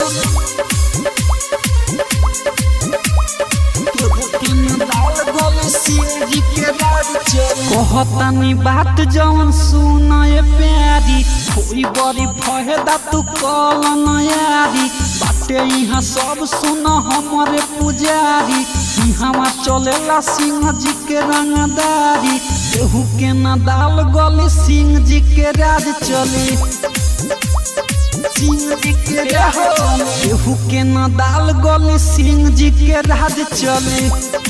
कहतानी बात जवन सुन ये प्यारी कोई बड़ी फहेदा तू कल नयारी बाटे यहाँ सब सुन हमरे पुजारी यहाँ चलेला सिंह जी के रंगदारी केहू के न दाल गली सिंह जी के राज चली सिंह जी के राज केहू के न दाल गली सिंह जी के राज चले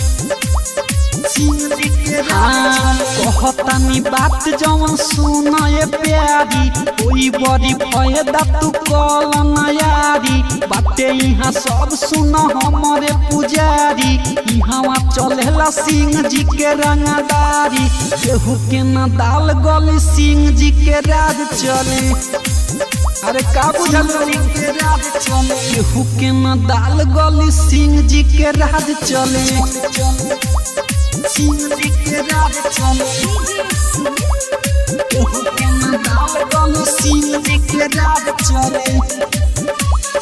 कहतानी बात जवन सुन ये प्यारी कोई बड़ी फयदा तू कल नयारी बाटे यहाँ सब सुन हमरे पुजारी यहाँ चलेला सिंह जी के रंगदारी केहू के न दाल गली सिंह जी के राज चले अरे का बुझल केहू के न दाल गली सिंह जी के राज चले सिंह जी के राज चले केहू के न दाल गली सिंह जी के राज चले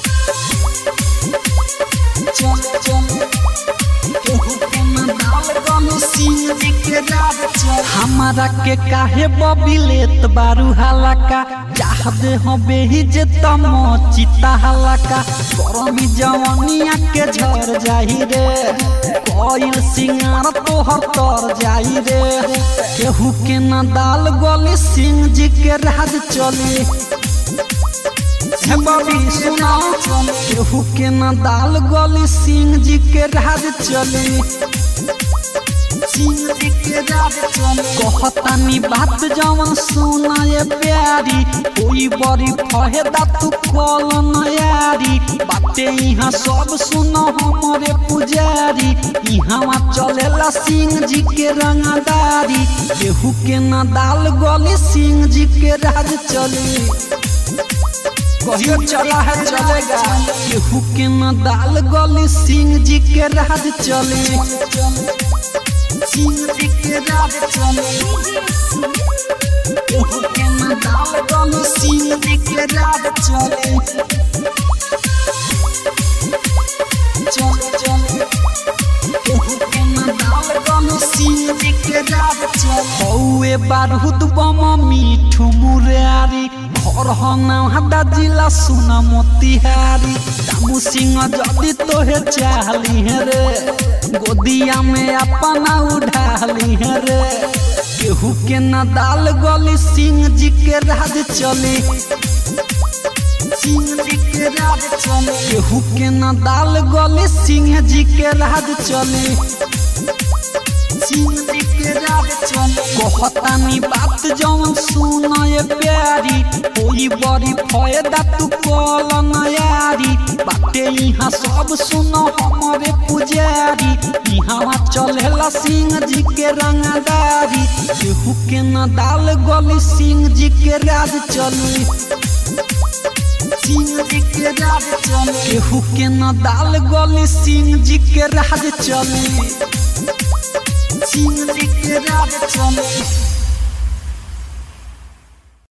चले चले केहू के न दाल गली सिंह जी के राज चले हमारा के काहे बबिलेत बारू हलाका चाह दे हो बेही जे तम चिता हलाका गरमी जवानिया के झर जाही रे कोइल सिंगार तोहर तर जाई रे केहू के न दाल गली सिंह जी के राज चली हे बबी सुना केहू के न दाल गली सिंह जी के राज चली कहतानी बात जवन सुना ये प्यारी कोई बड़ी फहेदा तू कल नयारी बाटे यहाँ सब सुनो हमरे पुजारी यहाँ चलेला सिंह जी के रंगदारी केहू के न दाल गली सिंह जी के राज चली कहियो चला है चलेगा केहू के न दाल गली सिंह जी के राज चले सिंह जी के राज चले केहू के न दाल गली सिंह जी के राज चले चले चले केहू के न दाल गली सिंह जी के राज चले हौए बारूद बम मीठू मुरारी घर हदा जिला सुना मोतिहारी दामू सिंह जदि तोहे चाहली है रे गोदिया में अपना उठाली है रे केहू के न दाल गली सिंह जी के राज चली सिंह जी के राज चले केहू के न दाल गली सिंह जी के राज चली सिंह जी के राज चले कहतानी बात जवन सुन ये प्यारी कोई बड़ी फयदा तू कल नयारी बाटे यहाँ सब सुनो हमरे पुजारी यहाँ चलेला सिंह जी के रंगदारी केहू के न दाल गली सिंह जी के राज चली सिंह जी के राज चले केहू के न दाल गली सिंह जी के राज चले सिंह जी के राज चले